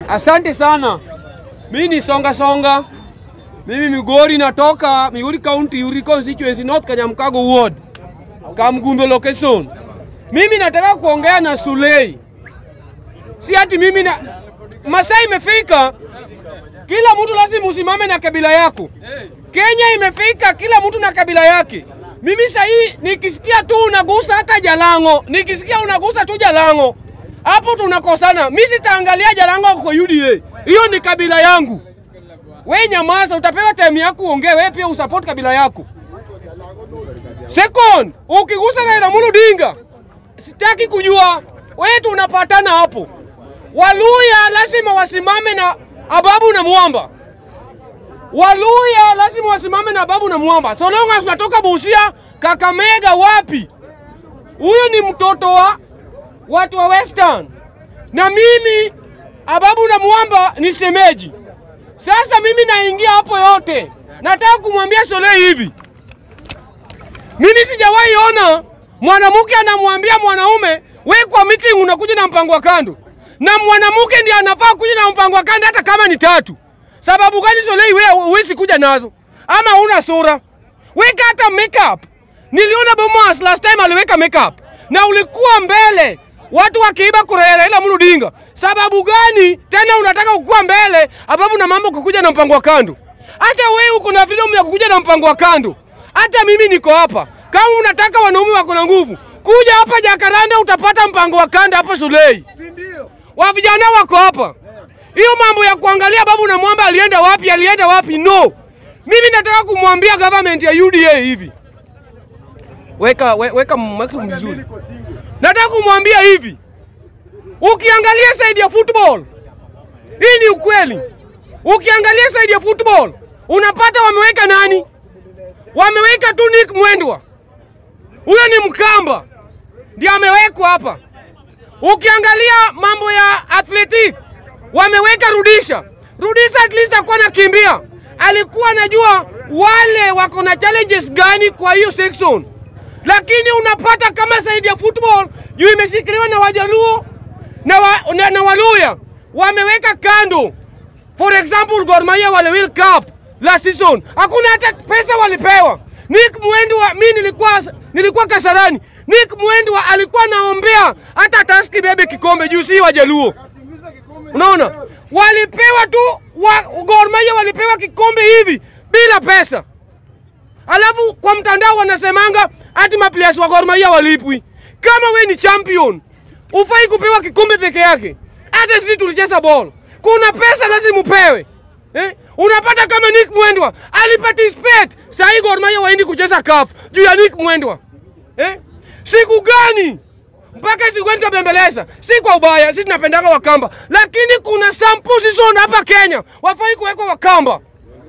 Asante sana. Mimi ni Songa Songa. Mimi Migori natoka Migori County, Uri constituency, North Kanyamkago ward, Kamgundo location. Mimi nataka kuongea na Sulei. Si ati mimi na Masai imefika, kila mtu lazima usimame na kabila yako. Kenya imefika, kila mtu na kabila yake. Mimi sahii nikisikia tu unagusa hata Jalango, nikisikia unagusa tu Jalango, hapo tunakosana. Mimi sitaangalia Jalango kwa UDA, hiyo ni kabila yangu. We nyamaza, utapewa time yako uongee. We pia usupport kabila yako. Second, ukigusa Raila Amolo Odinga, sitaki kujua wewe, tunapatana hapo. Waluya lazima wasimame na Ababu na Mwamba. Waluya lazima wasimame na Babu na Mwamba. So long as unatoka Busia, Kakamega, wapi? Huyo ni mtoto wa watu wa Western, na mimi Ababu na Mwamba ni semeji. Sasa mimi naingia hapo yote, nataka kumwambia Solei hivi, mimi sijawahi ona mwanamke anamwambia mwanaume we kwa meeting unakuja na mpango wa kando, na mwanamke ndiye anafaa kuja na mpango wa kando hata kama ni tatu. Sababu gani Solei wewe huwezi kuja nazo? Ama una sura? Weka hata makeup. Niliona Bomas last time aliweka makeup na ulikuwa mbele watu wakiiba kura ya Raila Amolo Odinga. Sababu gani tena unataka kukua mbele ababu na mambo kukuja na mpango wa kando? Hata wewe uko na video ya kukuja na mpango wa kando. Hata mimi niko hapa. Kama unataka wanaume wako na nguvu, kuja hapa Jakaranda utapata mpango wa kando hapa Sulei. Wa vijana wako hapa. Hiyo mambo ya kuangalia babu na mwamba alienda wapi, alienda wapi, no. Mimi nataka kumwambia government ya UDA hivi, weka we, weka mtu mzuri. Nataka kumwambia hivi, ukiangalia side ya football, hii ni ukweli. Ukiangalia side ya football unapata wameweka nani? Wameweka tu Nick Mwendwa, huyo ni Mkamba, ndiye amewekwa hapa. Ukiangalia mambo ya athletic wameweka Rudisha. Rudisha at least akuwa nakimbia, alikuwa anajua wale wako na challenges gani kwa hiyo section, lakini unapata kama saidi ya football juu imeshikiliwa na Wajaluo na, wa, na, na Waluya wameweka kando. For example, Gor Mahia wale World Cup last season hakuna hata pesa walipewa. Nick Mwendwa, mi nilikuwa nilikuwa Kasarani. Nick Mwendwa alikuwa naombea hata Taski bebe kikombe juu si Wajaluo. Unaona, walipewa tu wa, Gor Mahia walipewa kikombe hivi bila pesa, alafu kwa mtandao wanasemanga ati maplayers wa Gor Mahia walipwi. Kama we ni champion ufai kupewa kikombe peke yake. Hata sisi tulicheza ball, kuna pesa lazima upewe eh? Unapata kama Nick Mwendwa aliparticipate, sahii Gor Mahia waendi kucheza CAF juu ya Nick Mwendwa eh? siku gani mpaka siku gani tutabembeleza? Si kwa ubaya, sisi tunapendanga Wakamba, lakini kuna some position hapa Kenya wafai kuwekwa Wakamba,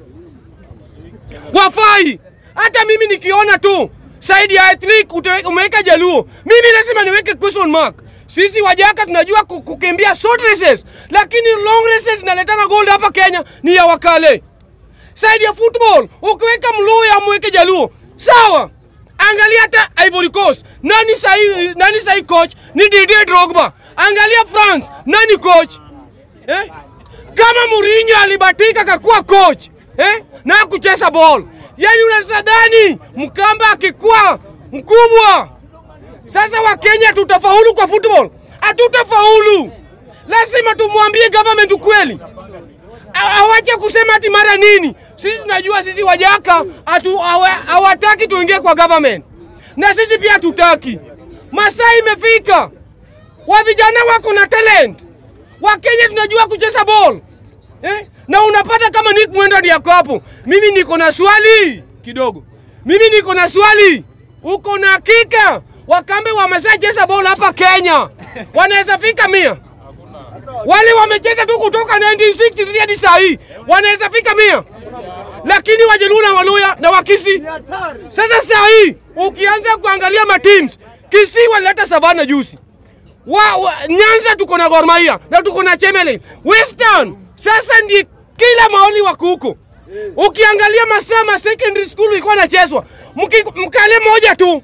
wafai. Hata mimi nikiona tu saidi ya ethnic umeweka Jaluo, mimi lazima niweke question mark. Sisi Wajaka tunajua kukimbia short races, lakini long races naletanga gold hapa Kenya ni ya Wakale. Saidi ya football ukiweka Mluya mweke Jaluo, sawa. Angalia hata Ivory Coast, nani sahi, nani sahi coach ni Didier Drogba. Angalia France, nani coach eh? Kama Mourinho alibatika kakuwa coach eh? na kucheza ball, yani unasadhani Mkamba akikuwa mkubwa sasa Wakenya tutafaulu kwa football? Hatutafaulu. Lazima tumwambie government ukweli, awache kusema ati mara nini. Sisi tunajua sisi Wajaka hawataki tuingie kwa government, na sisi pia hatutaki. Masaa imefika, wa vijana wako na talent, Wakenya tunajua kucheza ball eh? na unapata kama Nick Mwendwa ndiye yako hapo. Mimi niko na swali kidogo, mimi niko na swali, uko na hakika Wakambe wameshacheza bola hapa Kenya, wanaweza fika mia. Wale wamecheza tu kutoka 1963 hadi saa hii wanaweza fika mia, lakini Wajaluo na Waluya na Wakisi. Sasa saa hii ukianza kuangalia mateams, Kisii walileta Savana juzi wa, wa, Nyanza tuko na Gor Mahia na tuko na Chemelil. Western sasa ndi kila maoni wako huko. Ukiangalia Masama secondary school ilikuwa nachezwa mkale moja tu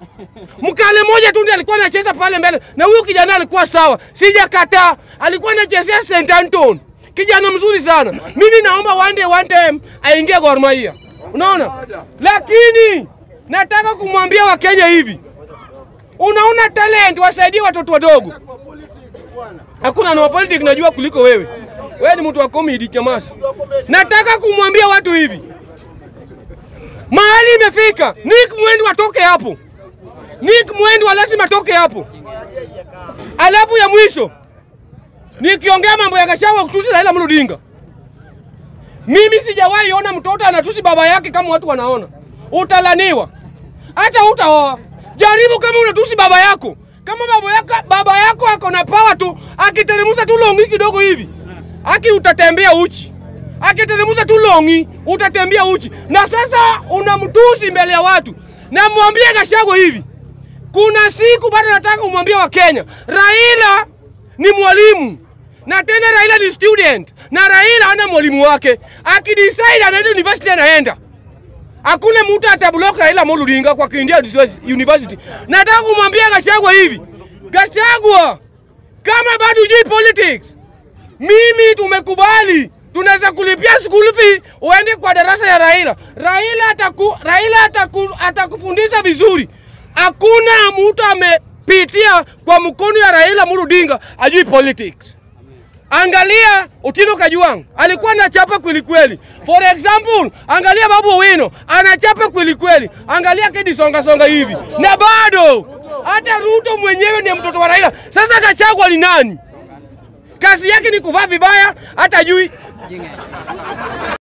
Mkale moja tu ndiye alikuwa anacheza pale mbele, na huyo kijana alikuwa sawa, sijakataa. Alikuwa anachezea St Anton, kijana mzuri sana. Mimi naomba one day one time aingie Gor Mahia, unaona. Lakini nataka kumwambia Wakenya hivi, unaona talent, wasaidie watoto wadogo. Hakuna na politics najua kuliko wewe. Wewe ni mtu wa comedy chamasa. Nataka kumwambia watu hivi, mahali imefika, Nick Mwendi atoke hapo. Nick Mwendi wa lazima atoke hapo. Alafu ya mwisho nikiongea mambo ya Gachagua kutusi Raila Amolo Odinga, mimi sijawahi ona mtoto anatusi baba yake kama watu wanaona. Utalaniwa hata utaoa. Jaribu kama unatusi baba yako, kama baba yako, baba yako ako na pawa tu, akiteremusa tu longi kidogo hivi, aki utatembea uchi akiteremusa tu longi utatembea uchi. Na sasa unamtusi mbele ya watu. Na mwambie Gachagua hivi, kuna siku bado nataka kumwambia Wakenya, Raila ni mwalimu na tena Raila ni student na Raila ana mwalimu wake. Akidecide anaenda university anaenda. Hakuna mtu atablock Raila Amolo Odinga kwa kuingia university. Nataka kumwambia Gachagua hivi, Gachagua, kama bado hujui politics, mimi tumekubali tunaweza kulipia school fee uende kwa darasa ya Raila. Raila ataku, Raila ataku, atakufundisha vizuri. Hakuna mtu amepitia kwa mkono ya Raila Amolo Odinga ajui politics. Angalia Otieno Kajwang alikuwa anachapa kweli kweli. For example, angalia Babu Owino anachapa kweli kweli. Angalia Kedi Songa Songa hivi. Na bado hata Ruto mwenyewe ni mtoto wa Raila. Sasa Gachagua ni nani? Kazi yake ni kuvaa vibaya, hata jui